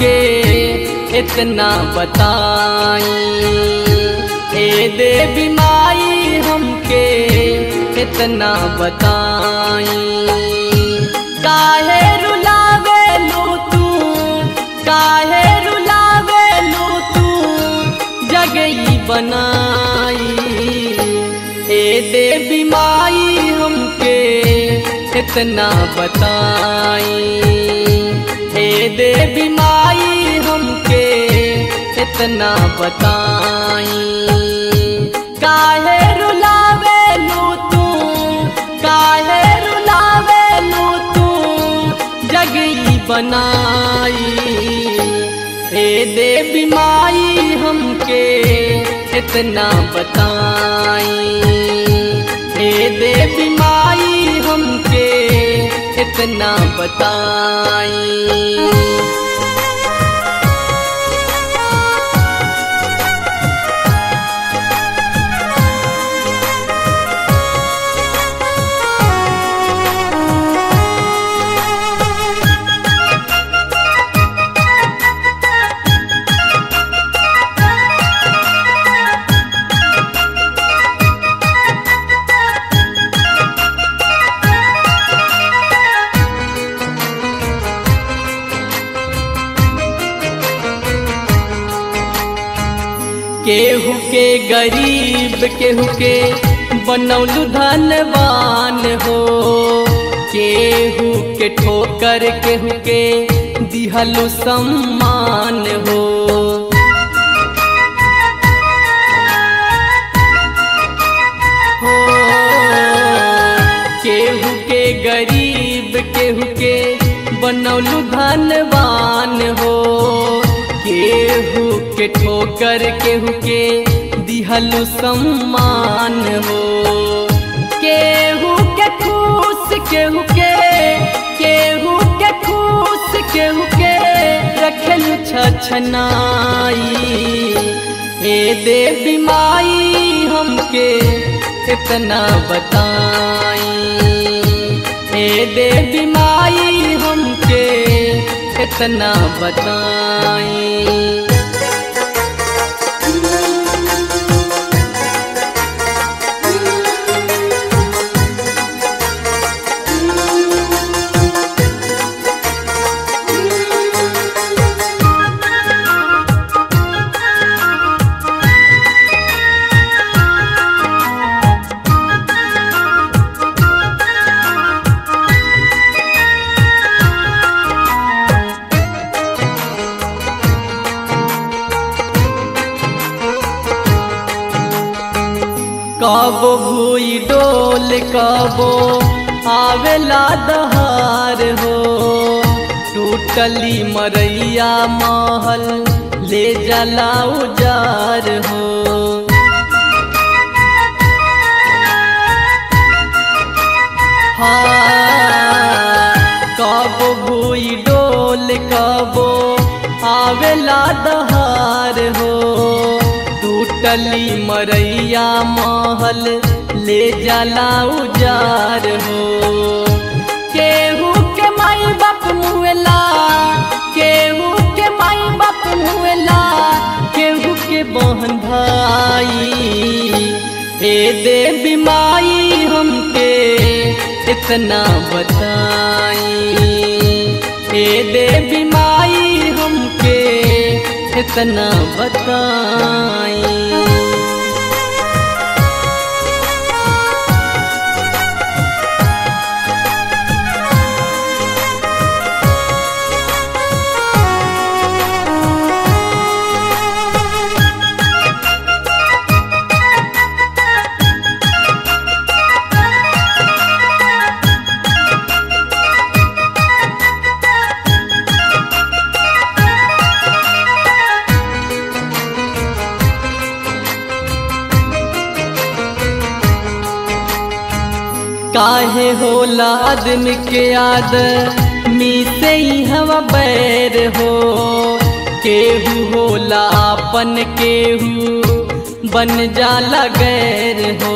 हमके इतना बताई ए देवी माई हमके इतना बताई काहे रुलावेलू तू काहे रुलावेलू तू जगई बनाई ए देवी माई हमके इतना बताई ए देवी माई हमके इतना बताई काहे रुलावेलू तू काहे रुलावेलू तू जगई बनाई ए देवी माई हमके इतना बताई ए देवी माई हमके इतना बताई केहू के गरीब केहू के बनौलू धनवान हो केहू के ठोकर केहू के दिहलु सम्मान हो हो केहू के गरीब केहू के बनौलू धनवान हो केहू के ठोकर केहू के दिहलु सम्मान हो केहू के खुश केहू के केहू के खुश केहू के रखलु छछनाई ए देवी माई हमके इतना बताई ए देवी माई हमके इतना बताई कबो भूई डोल कबो आवेला दहार हो टूटली मरैया महल ले जला उजार हो हाँ कबो भूई डोल कबो आवेला दहार हो टूटली मरैया महल ले जाला उजार हो केहू के माई बाप मुएला केहू के माई बाप मुएला केहू के बहन भाई ए देवी माई हमके इतना बताई ए देवी माई हमके इतना बताई काहे होला आदमी के याद मी से ही हवा बैर हो केहू होला अपन केहू बन जाला गैर हो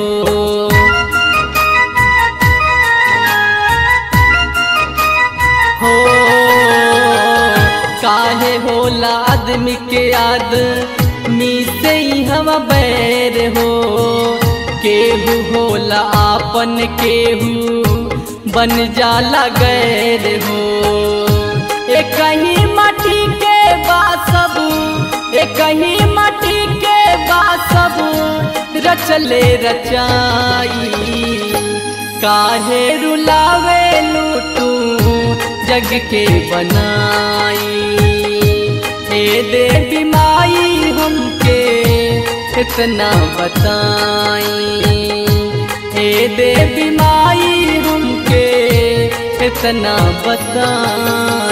हो काहे हो होला आदमी के याद मी से ही हवा बैर हो केहू होला आपन केहू बन जाला गैर हो ए कहीं माटी के बासब ए कहीं माटी के बासब रचले रचाई काहे रुलावे लूटू जग के बनाई हे देवी माई हमके इतना बताई हे देवी माई हमके इतना बताई